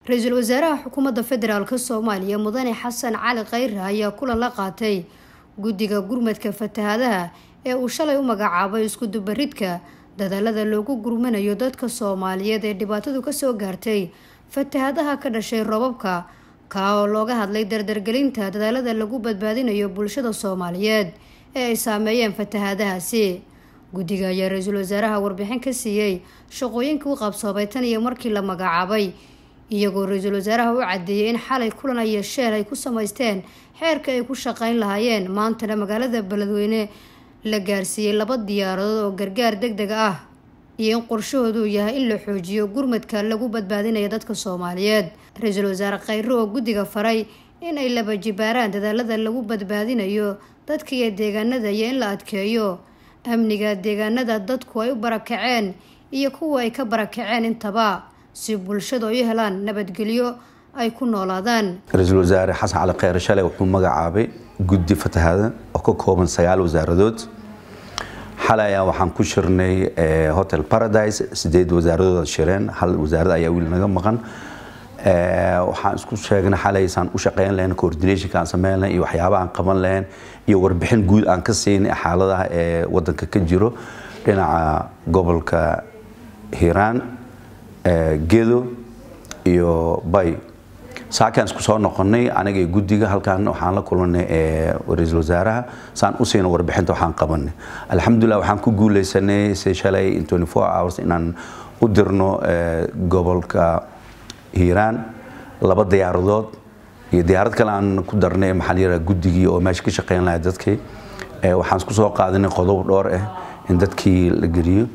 ra-iisul wasaaraha xukuumadda federaalk soomaaliya mudane xasan cali khayre ayaa kulan la qaatay guddiga gurmadka fatahaadaha ee uu shalay u magacaabay iskudubaridka dadaalada loogu gurmanayo dadka soomaaliyeed ee dhibaatadu kasoo gaartay fatahaadaha ka dhashay robabka kaa oo looga hadlay dardargelinta dadaalada lagu badbaadinayo bulshada soomaaliyeed ee ay saameeyeen fatahaadahaasi guddiga ayaa ra-iisul wasaaraha warbixin ka siiyey shaqooyinkii u qabsoomay tan iyo markii la magacaabay iyagoo ra-iisul wasaaraha u cadeeyay in xalay kulan ay yeesheen ay ku samaysteen xeerka ay ku shaqeyn lahaayeen maantana magaalada beledweyne la gaarsiiyey laba diyaaradood oo gargaar deg deg ah iyo in qorshahoodu yahay in la xoojiyo gurmadka lagu badbaadinayo dadka soomaaliyeed ra-iisul wasaare khayre oo guddiga faray in ay laba jibaaraan dadaalada lagu badbaadinayo dadka iyo deegaanada iyo in la adkeeyo amniga deegaanada dadku ay u barakaceen iyo kuwa ay ka barakaceen intaba si bulshadu ay u helaan nabadgelyo ay ku noolaadaan ra-iisul wasaare xasan cali kheyre shalay wuxuu magacaabay guddi fatahaada oo ka kooban sagaal wasaaradood xalay ayaa waxaan ku shirnay hotel paradise sideed wasaaradood shireen hal wasaarad ayaa wiil naga maqan waxaan isku sheegnay xalay saan u shaqeyn lahayn coordinationka aan sameyn lahayn iyo waxyaabaha aan qaban lahayn iyo warbixin guud aan ka siinay xaaladaha ee wadanka ka jiro dhinaca gobolka hiiraan gedo iyo bay saakaan isku soo noqonay aniga iyo guddiga halkaan waxaan la kulanay ra-iisul wasaaraha saan u siina warbixinta waxaan qabanay alxamdulilah waxaan ku guuleysanay si shalay in 24 hours inaan u dirno gobolka hiiraan laba diyaaradood iyo diyaarad kale aan ku darnay maxaa layidhaha guddigii oo meesha ka shaqeyn lahaa dadkii waxaan isku soo qaadanay qodob dhowr ah in dadkii la geliyo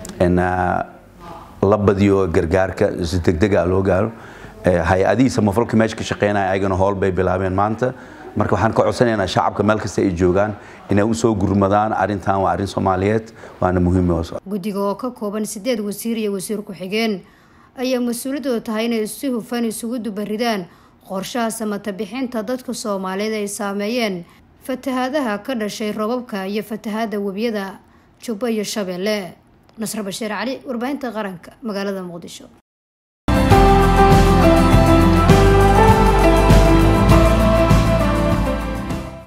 la badiyo gargaarka si degdega loo gaaro hay-adihii samafalka meesha ka shaqeynaya ayagana howl bay bilaabeen maanta marka waxaan ka codsanaynaa shacabka meel kasta ay joogaan inay usoo gurmadaan arrintan waa arrin soomaaliyeed waana muhiim guddiga oo ka kooban sideed wasiir iyo wasiir ku-xigeen ayaa mas-uuliyadooda tahay inay si hufan isugu dubaridaan qorshaha samata bixinta dadka soomaaliyeed ay saameeyeen fatahaadaha ka dhashay robabka iyo fatahaada webiyada jubbo iyo shabeelle nasre bashiir cali warbaahinta qaranka magaalada muqdisho